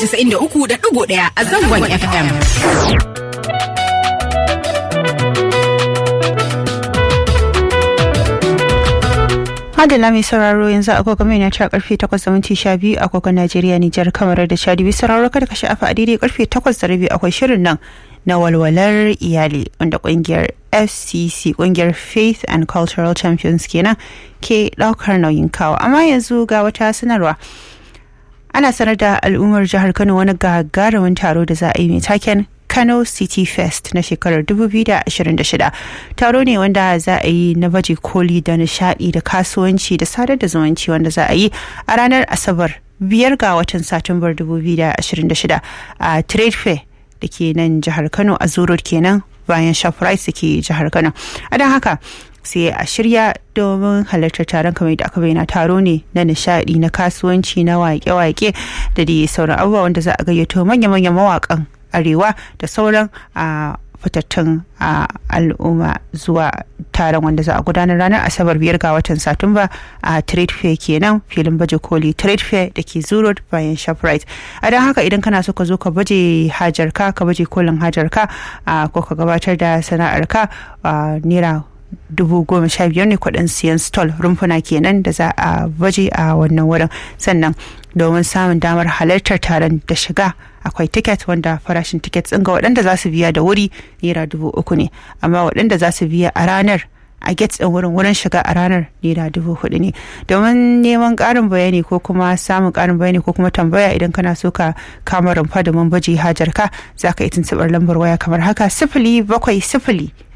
93.1 a zangon FM. Adala mai sauraro yanzu agogo mai na cewa karfe 8 da minti 12 agogon Najeriya Nijar kamar da Chadi bisa sauraro kada ka sha'afa a daidai karfe 8 da rabi akwai shirin nan na walwalar iyali wanda kungiyar FCC kungiyar Faith and Cultural Champions kenan ke daukar nauyin kawo amma yanzu ga wata sanarwa ana sanar da al'ummar jihar Kano wani gagarumin taro da za a yi mai taken Kano City Fest na shekarar 2026. Taro ne wanda za a yi na baje koli da nishadi da kasuwanci da sadar da zumunci wanda za a yi a ranar Asabar biyar ga watan Satumbar 2026 a Trade Fair da ke nan jihar Kano a Zurot kenan bayan Shoprite da ke jihar Kano. A don haka sai a shirya domin halartar taron kamar da aka bayyana taro ne na nishadi na kasuwanci na wake-wake da dai sauran abubuwa wanda za a gayyato manya-manyan mawakan arewa da sauran a fitattun al'umma zuwa taron wanda za a gudanar ranar asabar biyar ga watan satumba a trade fair kenan filin baje koli trade fair da ke zuro bayan shoprite a don haka idan kana so ka zo ka baje hajarka ka baje kolin hajarka ko ka gabatar da sana'arka naira dubu goma sha biyar ne kudin siyan stall rumfuna kenan da za a baje a wannan wurin sannan domin samun damar halartar taron da shiga akwai tiket wanda farashin tiket ɗin ga waɗanda za su biya da wuri naira dubu uku ne amma waɗanda za su biya a ranar a gate ɗin wurin wurin shiga a ranar naira dubu hudu ne domin neman ƙarin bayani ko kuma samun ƙarin bayani ko kuma tambaya idan kana so ka kama rumfa domin baje hajar ka za ka yi tuntuɓar lambar waya kamar haka sifili bakwai sifili